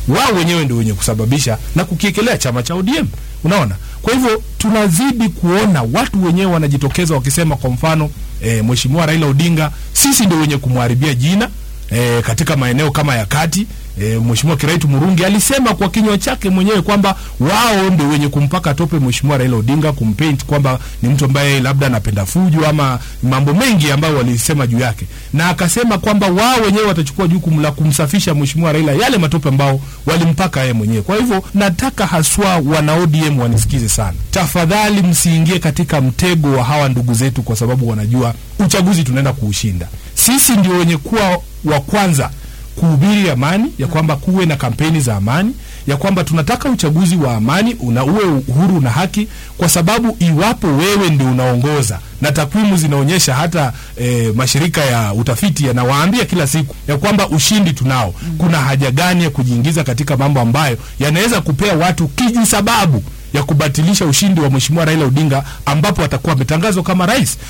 wao wenyewe ndio wenye kusababisha na kukiekelea chama cha ODM. Unaona, kwa hivyo tunazidi kuona watu wenyewe wanajitokeza wakisema, kwa mfano e, Mheshimiwa Raila Odinga, sisi ndio wenye kumharibia jina e, katika maeneo kama ya kati e, Mheshimiwa Kiraitu Murungi alisema kwa kinywa chake mwenyewe kwamba wao ndio wenye kumpaka tope Mheshimiwa Raila Odinga, kumpaint kwamba ni mtu ambaye labda anapenda fujo ama mambo mengi ambayo walisema juu yake, na akasema kwamba wao wenyewe watachukua jukumu la kumsafisha Mheshimiwa Raila yale matope ambao walimpaka yeye mwenyewe. Kwa hivyo nataka haswa wana ODM wanisikize sana, tafadhali msiingie katika mtego wa hawa ndugu zetu, kwa sababu wanajua uchaguzi tunaenda kuushinda. Sisi ndio wenye kuwa wa kwanza kuhubiri amani, ya kwamba kuwe na kampeni za amani, ya kwamba tunataka uchaguzi wa amani una uwe uhuru na haki, kwa sababu iwapo wewe ndio unaongoza na takwimu zinaonyesha hata e, mashirika ya utafiti yanawaambia kila siku ya kwamba ushindi tunao, kuna haja gani ya kujiingiza katika mambo ambayo yanaweza kupea watu kiji sababu ya kubatilisha ushindi wa Mheshimiwa Raila Odinga ambapo atakuwa ametangazwa kama rais.